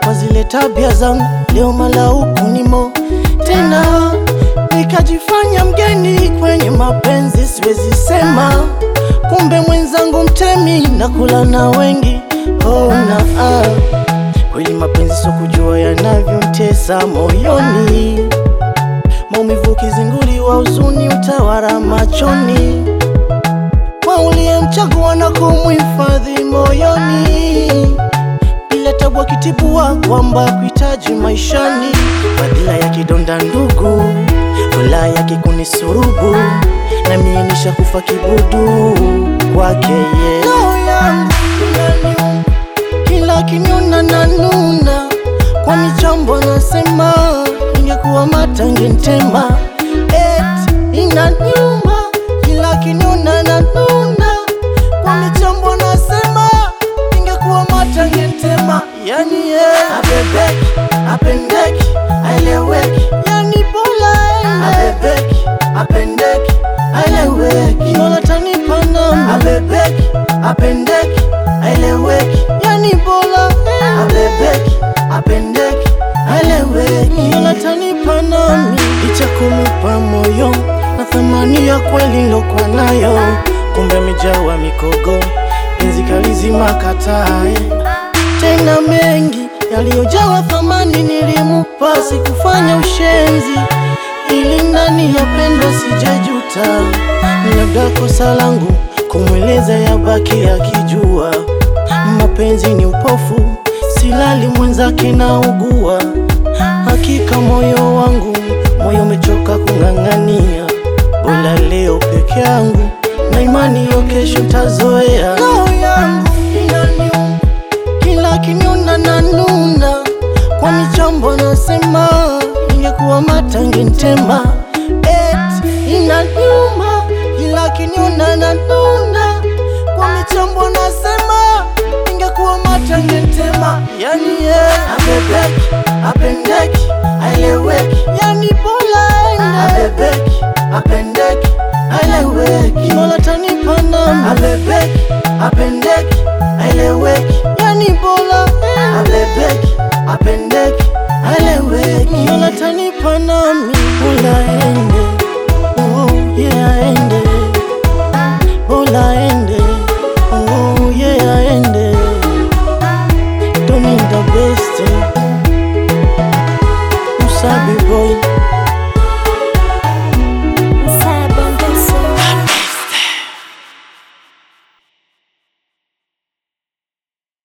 kwa zile tabia zangu, leo malauku nimo tena, nikajifanya mgeni kwenye mapenzi, siwezi sema kumbe mwenzangu mtemi, nakula na wengi oh, na ah. Kweli mapenzi sio kujua yanavyomtesa moyoni, maumivu kizinguli wa huzuni utawara machoni, kwa uliyemchagua na kumhifadhi moyoni, bila tabu akitibua kwamba kuhitaji maishani, badala ya kidonda ndugu, fula yake kunisurubu, na mie nishakufa kibudu kwake ye roho yangu inaniuma kila kinyona na nuna kwa michambo nasema ingekuwa matange ntema et inaniuma kila kinyona na nuna kwa michambo nasema ingekuwa matange ntema yani ye abebeki apendeki aeleweki yani bola abebeki apendeki aeleweki mola tanipa nami abebeki apendeki aeleweki yani bola abebeki apendeki aeleweki mola tanipa nami licha kumupa moyo na thamani ya kweli nilokuwa nayo kumbe amejawa mikogo penzi kalizima katae tena mengi yaliyojawa thamani nilimupa, sikufanya ushenzi ili ndani ya pendo sijajuta. Labda kosa langu kumweleza yabaki akijua, mapenzi ni upofu, silali mwenzake na ugua. Hakika moyo wangu, moyo umechoka kung'ang'ania, bora leo peke yangu na imani yo kesho tazoea. Roho yangu inaniuma kila kinyona na nuna kwa michambo nasema ingekuwa matange ntema et inaniuma kila kinyona na nuna kwa michambo nasema ingekuwa matange ntema yani ye abebeki apendeki aeleweki yani bola ende abebeki apendeki aeleweki mola tanipa nami abebeki apendeki aeleweki yani bola abebeki apendeki aeleweki mola tanipa nami bola ende oh yeah ende bola ende oh yeah ende don't need the best usabi boy